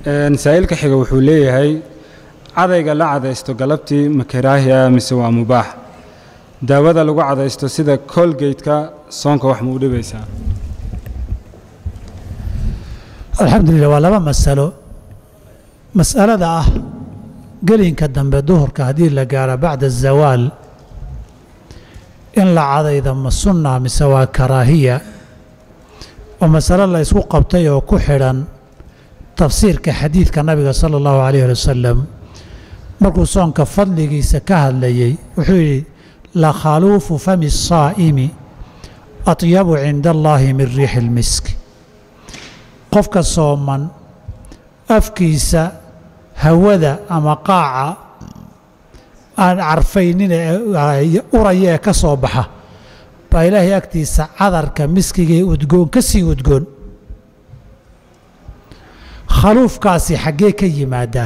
saa'ilka xiga wuxuu leeyahay cadayga la cadaysto galabtii ma karaahiya mise waa mubaax daawada lagu cadaysto sida colgate-ka soonka wax ma u dhibaysaa alxamdulilah waa laba masalo mas'alada ah gelinka dambe duhurka haddii la gaaro bacda azawaal in la cadayda ma sunna mise waa karaahiya oo masalo la ysku qabtay oo ku xidhan tafsiirka xadiidka nabiga sala allahu calayh ali wasalam markuu soonka fadligiisa ka hadlayey wuxuu yidhi la khaluufu fami saa'imi atyabu cinda allaahi min riixi ilmisk qofka sooman afkiisa hawada ama qaaca aan carfaynin ee uraya ee ka soo baxa baa ilaahay agtiisa cadarka miskigee udgoon ka sii udgoon khaluufkaasi xaggee ka yimaadaa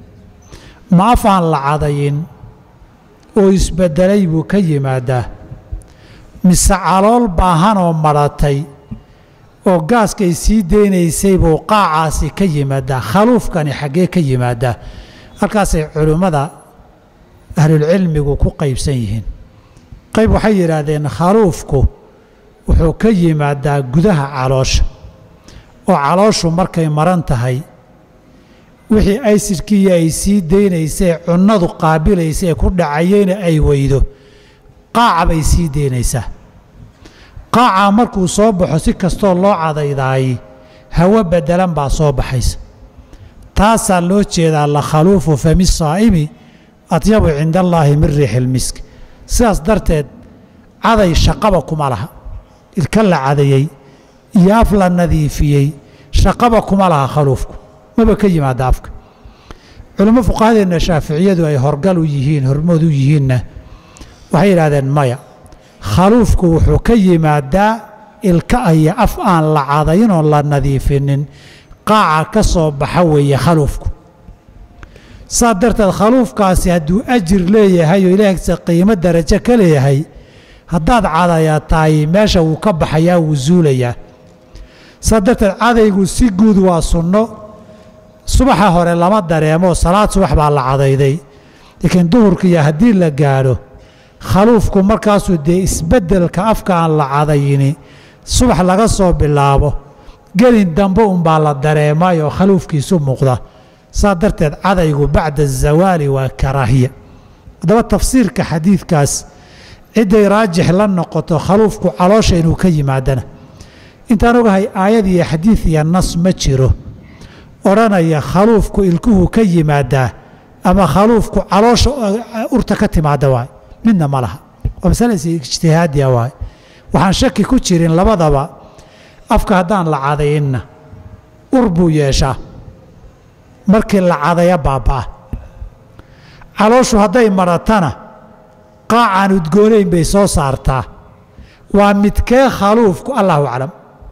ma af aan la cadayin oo isbeddelay buu ka yimaadaa mise calool baahanoo madhatay oo gaaskay sii deynaysay buu qaacaasi ka yimaadaa khaluufkani xaggee ka yimaadaa halkaasay culimmada ahlulcilmigu ku qaybsan yihiin qayb waxay yidhaahdeen khaluufku wuxuu ka yimaadaa gudaha caloosha oo calooshu markay maran tahay wixii aysidkiiyo ay sii deynaysay cunnadu qaabilaysa ee ku dhacayeyna ay weydo qaaca bay sii deynaysaa qaacaa markuu soo baxo si kastoo loo cadaydaay hawo beddelan baa soo baxaysa taasaa loo jeedaa la khaluufu fami saa'imi atyabu cinda allaahi min riixi ilmisk sidaas darteed caday shaqaba kuma laha ilka la cadayey iyo af la nadiifiyey shaqaba kuma laha khaluufku maba ka yimaada afka culimmo fuqahadeenna shaaficiyadu ay horgal u yihiin hormood u yihiinna waxay yidhahdeen maya khaluufku wuxuu ka yimaadaa ilka iyo af aan la cadayn oon la nadiifinin qaaca ka soo baxa weeye khaluufku saa darteed khaluufkaasi hadduu ajir leeyahay oo ilaahgisa qiimo darajo ka leeyahay haddaad cadaya tahay meesha wuu ka baxayaa wuu zuulayaa saa darteed cadaygu si guud waa sunno subaxa hore lama dareemo salaad subax baa la cadayday laakiin duhurkiiyo haddii la gaadho khaluufku markaasuu dee isbeddelka afka aan la cadayini subax laga soo bilaabo gelin dambe unbaa la dareemay oo khaluufkiisu muuqda saa darteed cadaygu bacda azawaali waa karaahiya haddaba tafsiirka xadiidkaas cidday raajix la noqoto khaluufku caloosha inuu ka yimaadana intaan ogahay aayad iyo xadiid iyo nas ma jiro odhanaya khaluufku ilkuhu ka yimaadaa ama khaluufku caloosha urta ka timaada waay midna ma laha waa masale ijtihaadiya waay waxaan shaki ku jirin labadaba afka haddaan la cadayinna ur buu yeeshaa markii la cadaya baabba'a calooshu hadday maratana qaacaan udgoonayn bay soo saartaa waa midkee khaluufku allahu aclam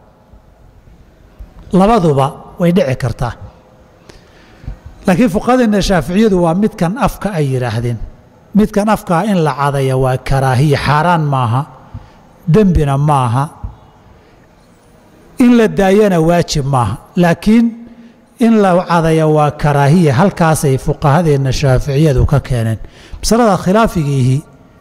labaduba way dhici kartaa laakiin fuqahadeenna shaaficiyadu waa midkan afka ay yidhaahdeen midkan afkaa in la cadaya waa karaahiya xaaraan maaha dembina maaha in la daayana waajib maaha laakiin in la cadaya waa karaahiya halkaasay fuqahadeenna shaaficiyadu ka keeneen masalada khilaafigiihi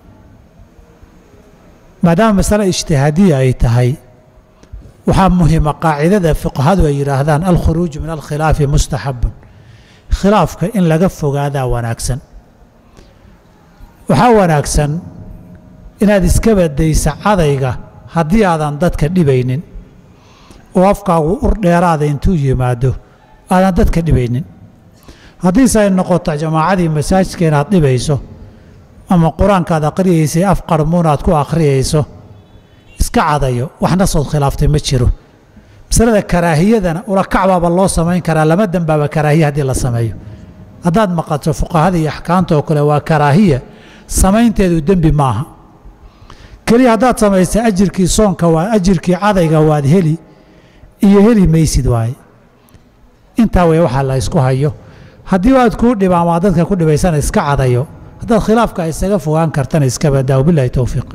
maadaama masale ijtihaadiya ay tahay waxaa muhima qaacidada fuqahadu ay yidhaahdaan alkhuruuju min alkhilaafi mustaxabun khilaafka in laga fogaadaa wanaagsan waxaa wanaagsan inaad iska badaysa cadayga haddii aadan dadka dhibaynin oo afkaagu ur dheeraada intuu yimaado aadan dadka dhibaynin haddiise ay noqoto jamaacadii masaajidka inaad dhibayso ama qur-aankaad akhriyaysay af qarmuun aad ku akhriyayso iska cadayo wax nasood khilaaftay ma jiro masalada karaahiyadana ulakacbaaba loo samayn karaa lama dembaaba karaahiya haddii la sameeyo haddaad maqato fuqahada iyo axkaamta oo kale waa karaahiya samaynteedu dembi maaha keliya haddaad samaysa ajirkii soonka waa ajirkii cadayga waad heli iyo heli maysid waaye intaa wey waxaa la ysku hayo haddii aad kuu dhibaan waa dadka ku dhibaysana iska cadayo haddaad khilaafka isaga fogaan kartana iska badaa wabilahi towfiiq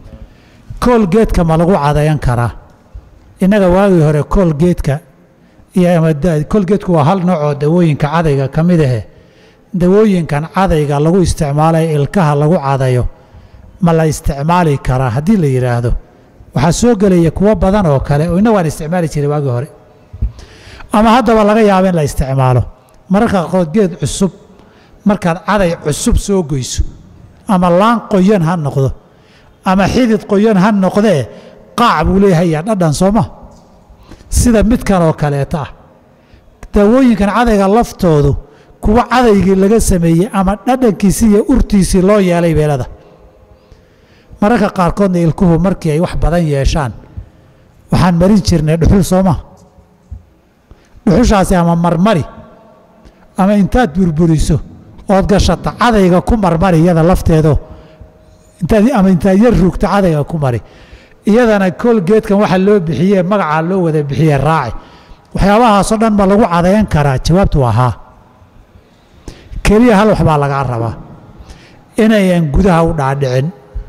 kool geedka ma lagu cadayan karaa innaga waagii hore kool geedka iyo ama kolgeedku waa hal nooc oo dawooyinka cadayga ka mid ahe dawooyinkan cadayga lagu isticmaalayo ilkaha lagu cadayo ma la isticmaali karaa haddii la yidhaahdo waxaa soo gelaya kuwo badan oo kale oo inna waan isticmaali jiray waagii hore ama haddaba laga yaabo in la isticmaalo mararka qaarkood geed cusub markaad caday cusub soo goyso ama laan qoyan ha noqdo ama xidid qoyan ha noqdee qaac buu leeyahay dhadhan sooma sida midkan oo kaleeta ah daawooyinkan cadayga laftoodu kuwa cadaygii laga sameeyey ama dhadhankiisii iyo urtiisii loo yeelay beelada mararka qaarkoodna ilkuhu markii ay wax badan yeeshaan waxaan marin jirnay dhuxul sooma dhuxushaasi ama marmari ama intaad burburiso ood gashata cadayga ku marmari iyada lafteedo intaad ama intaad yar ruugta cadayga ku mari iyadana koolgeedkan waxa loo bixiyee magacaa loo wada bixiye raaci waxyaabahaasoo dhan ma lagu cadayan karaa jawaabtu waa haa keliya hal wax baa lagaa rabaa inayan gudaha u dhaadhicin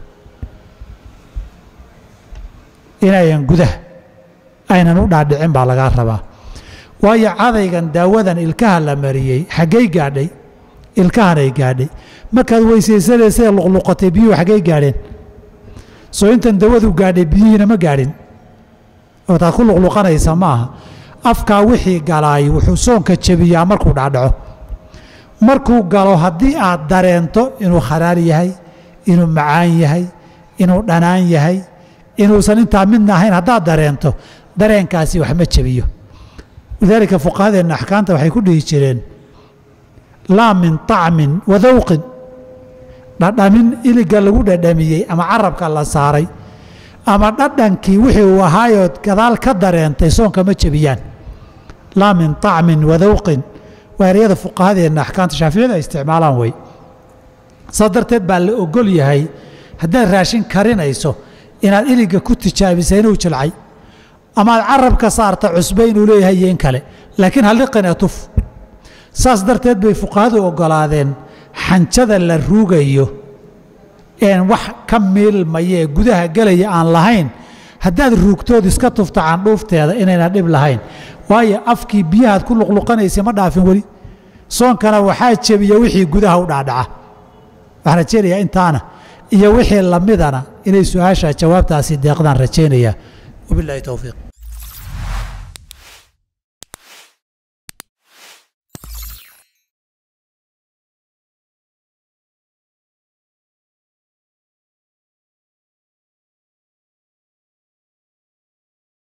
inayan gudaha aynan u dhaadhicin baa lagaa rabaa waayo cadaygan daawadan ilkaha la mariyey xaggay gaadhay ilkahanay gaadhay markaad weysaysanaysae luqluqatay biyuhu xaggay gaadheen soo intan dawadu gaadhay biyihiina ma gaadhin oo taad ku luqluqanaysa ma aha afkaa wixii galaay wuxuu soonka jebiyaa markuu dhacdhaco markuu galo haddii aad dareento inuu kharaar yahay inuu macaan yahay inuu dhanaan yahay inuusan intaa midna ahayn haddaad dareento dareenkaasi wax ma jebiyo lidaalika fuqahadeenna axkaamta waxay ku dhihi jireen laa min طacmin wa dawqin dhadhamin iliga lagu dhadhamiyey ama carabka la saaray ama dhadhankii wixii uu ahaayood gadaal ka dareentay soonka ma jebiyaan laa min طacmin wa dawqin waa eryada fuqahadeenna axkaamta shaaficiyada ay isticmaalaan wey saas darteed baa la ogol yahay haddaad raashin karinayso inaad iliga ku tijaabisa inuu jilcay amaad carabka saarta cusbe inuu leeyahay iyo in kale laakiin halliqina tuf saas darteed bay fuqahadu oggolaadeen xanjada la ruugayo een wax ka miilmaya ee gudaha gelaya aan lahayn haddaad ruugtood iska tufta candhuufteeda inayna dhib lahayn waayo afkii biyahaad ku luqluqanaysay ma dhaafin weli soonkana waxaa jebiya wixii gudaha u dhaadhaca waxaan rajaynayaa intaana iyo wixii lamidana inay su-aasha jawaabtaasi deeqdaan rajaynayaa wabilaahi towfiiq